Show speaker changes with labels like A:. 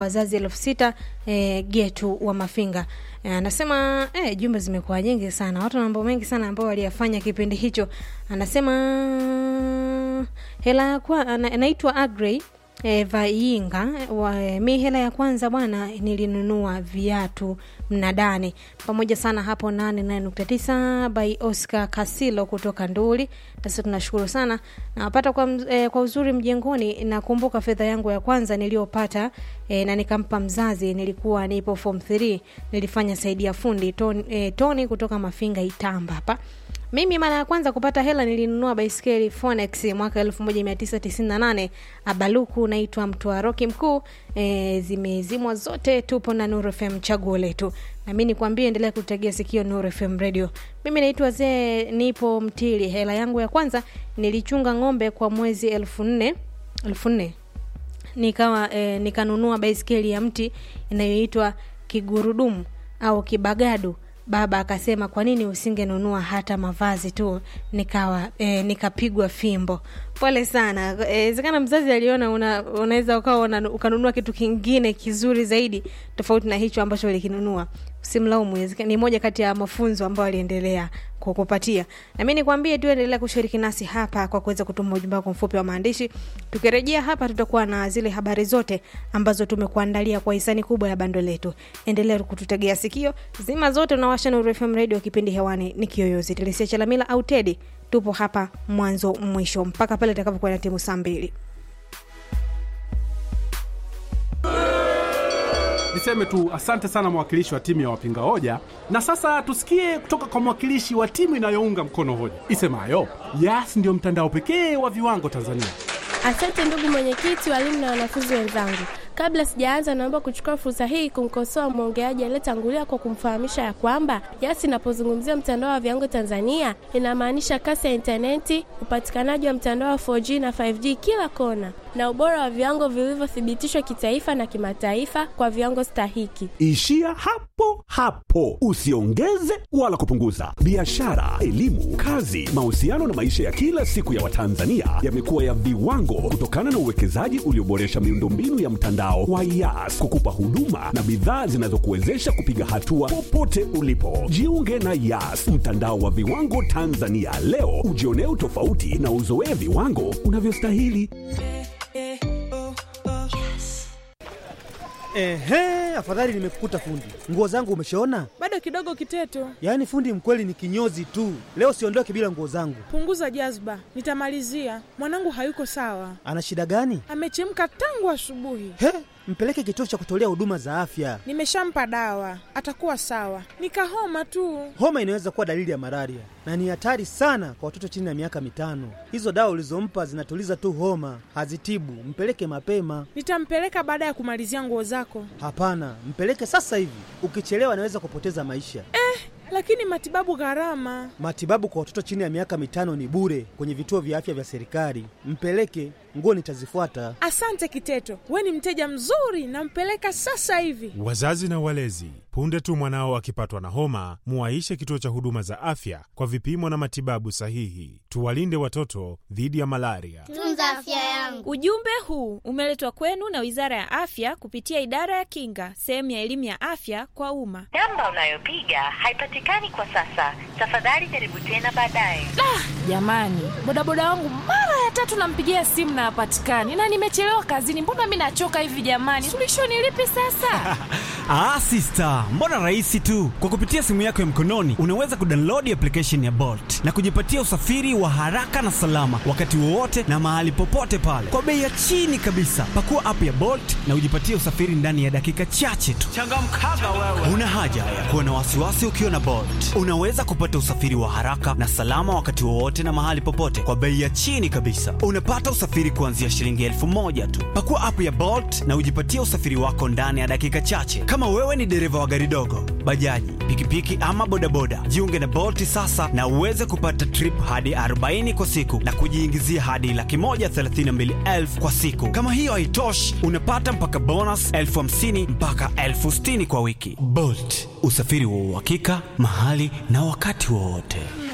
A: wazazi elfu sita e, getu wa Mafinga anasema e, jumbe zimekuwa nyingi sana, watu na mambo mengi sana ambao waliyafanya kipindi hicho. Anasema hela ya kwa anaitwa Agrey e, Vainga wa, e, mi hela ya kwanza bwana nilinunua viatu mnadani pamoja sana hapo nane nane nukta tisa by Oscar Kasilo kutoka Nduli. Sasa tunashukuru sana nawapata kwa, e, kwa uzuri mjengoni. Nakumbuka fedha yangu ya kwanza niliyopata e, na nikampa mzazi, nilikuwa nipo form 3 nilifanya saidia fundi Tony, e, Tony kutoka Mafinga Itamba hapa mimi mara ya kwanza kupata hela nilinunua baiskeli Phoenix mwaka 1998 Abaluku, naitwa Mtoa Roki Mkuu. E, zimezimwa zote, tupo na Nuru FM, chaguo letu. Na mimi nikwambie, endelea kutegea sikio Nuru FM radio. Mimi naitwa Zee, nipo Mtili. Hela yangu ya kwanza nilichunga ng'ombe kwa mwezi elfu nne elfu nne nikawa e, nikanunua baiskeli ya mti inayoitwa kigurudumu au kibagadu baba akasema kwa nini usingenunua hata mavazi tu nikawa e, nikapigwa fimbo pole sana inawezekana e, mzazi aliona una, unaweza ukawa ukanunua kitu kingine kizuri zaidi tofauti na hicho ambacho ulikinunua usimlaumu ni moja kati ya mafunzo ambayo aliendelea kukupatia na mi nikwambie tu endelea kushiriki nasi hapa kwa kuweza kutuma ujumbe wako mfupi wa maandishi tukirejea hapa tutakuwa na zile habari zote ambazo tumekuandalia kwa hisani kubwa ya bando letu endelea kututegea sikio zima zote unawasha Nuru FM radio kipindi hewani ni kiyoyozi Telesia Chalamila au Tedi tupo hapa mwanzo mwisho mpaka pale itakapokuwa na timu saa mbili
B: niseme tu asante sana mwakilishi wa timu ya wapinga hoja na sasa tusikie kutoka kwa mwakilishi wa timu inayounga mkono hoja isemayo yas ndio mtandao pekee wa viwango tanzania
C: asante ndugu mwenyekiti walimu na wanafunzi wenzangu kabla sijaanza naomba kuchukua fursa hii kumkosoa mwongeaji aliyetangulia kwa kumfahamisha ya kwamba yasi inapozungumzia mtandao wa viwango tanzania inamaanisha kasi ya intaneti upatikanaji wa mtandao wa 4g na 5g kila kona na ubora wa viwango vilivyothibitishwa kitaifa na kimataifa kwa viwango stahiki
D: ishia hapo hapo usiongeze wala kupunguza biashara elimu kazi mahusiano na maisha ya kila siku ya watanzania yamekuwa ya viwango kutokana na uwekezaji ulioboresha miundombinu ya mtandao wa yas kukupa huduma na bidhaa zinazokuwezesha kupiga hatua popote ulipo jiunge na yas mtandao wa viwango tanzania leo ujionee utofauti na uzoee viwango unavyostahili
E: Ehe, afadhali nimekukuta fundi. Nguo zangu umeshaona?
F: Bado kidogo Kiteto.
E: Yaani fundi mkweli ni kinyozi tu. Leo siondoke bila nguo zangu.
F: Punguza jazba, nitamalizia. Mwanangu hayuko sawa.
E: Ana shida gani?
F: Amechemka tangu asubuhi.
E: He, mpeleke kituo cha kutolea huduma za afya.
F: Nimeshampa dawa, atakuwa sawa. Nikahoma tu.
E: Homa inaweza kuwa dalili ya malaria na ni hatari sana kwa watoto chini ya miaka mitano. Hizo dawa ulizompa zinatuliza tu homa, hazitibu. Mpeleke mapema.
F: Nitampeleka baada ya kumalizia nguo zako.
E: Hapana, mpeleke sasa hivi. Ukichelewa anaweza kupoteza maisha.
F: Eh, lakini matibabu gharama.
E: Matibabu kwa watoto chini ya miaka mitano ni bure kwenye vituo vya afya vya serikali. Mpeleke, nguo nitazifuata.
F: Asante Kiteto, we ni mteja mzuri, nampeleka sasa hivi.
G: Wazazi na walezi, punde tu mwanao akipatwa na homa, muwaishe kituo cha huduma za afya kwa vipimo na matibabu sahihi. Tuwalinde watoto dhidi ya malaria.
H: Tunza afya yangu.
I: Ujumbe huu umeletwa kwenu na Wizara ya Afya kupitia Idara ya Kinga, sehemu ya elimu ya afya kwa umma.
J: Namba unayopiga haipatikani kwa sasa. Tafadhali jaribu tena baadaye.
K: Ah, jamani, bodaboda wangu mara ya tatu nampigia simu na hapatikani, na nimechelewa kazini. Mbona mi nachoka hivi jamani? Suluhisho ni lipi sasa?
L: ah, sister, mbona rahisi tu. Kwa kupitia simu yako ya mkononi unaweza kudownload application ya Bolt na kujipatia usafiri wa haraka na salama wakati wowote na mahali popote pale kwa bei ya chini kabisa. Pakua app ya Bolt na ujipatie usafiri ndani ya dakika chache tu.
M: Changamkaga wewe.
L: Una haja ya kuwa na wasiwasi ukiwa na Bolt. Unaweza kupata usafiri wa haraka na salama wakati wowote na mahali popote kwa bei ya chini kabisa. Unapata usafiri kuanzia shilingi elfu moja tu. Pakua app ya Bolt na ujipatie usafiri wako ndani ya dakika chache. Kama wewe ni dereva wa gari dogo, bajaji, pikipiki ama bodaboda, jiunge na Bolt sasa na uweze kupata trip hadi 40 kwa siku na kujiingizia hadi laki moja thelathini na mbili elfu kwa siku. Kama hiyo haitoshi, unapata mpaka bonus elfu hamsini mpaka elfu sitini kwa wiki. Bolt, usafiri wa uhakika mahali na wakati wowote.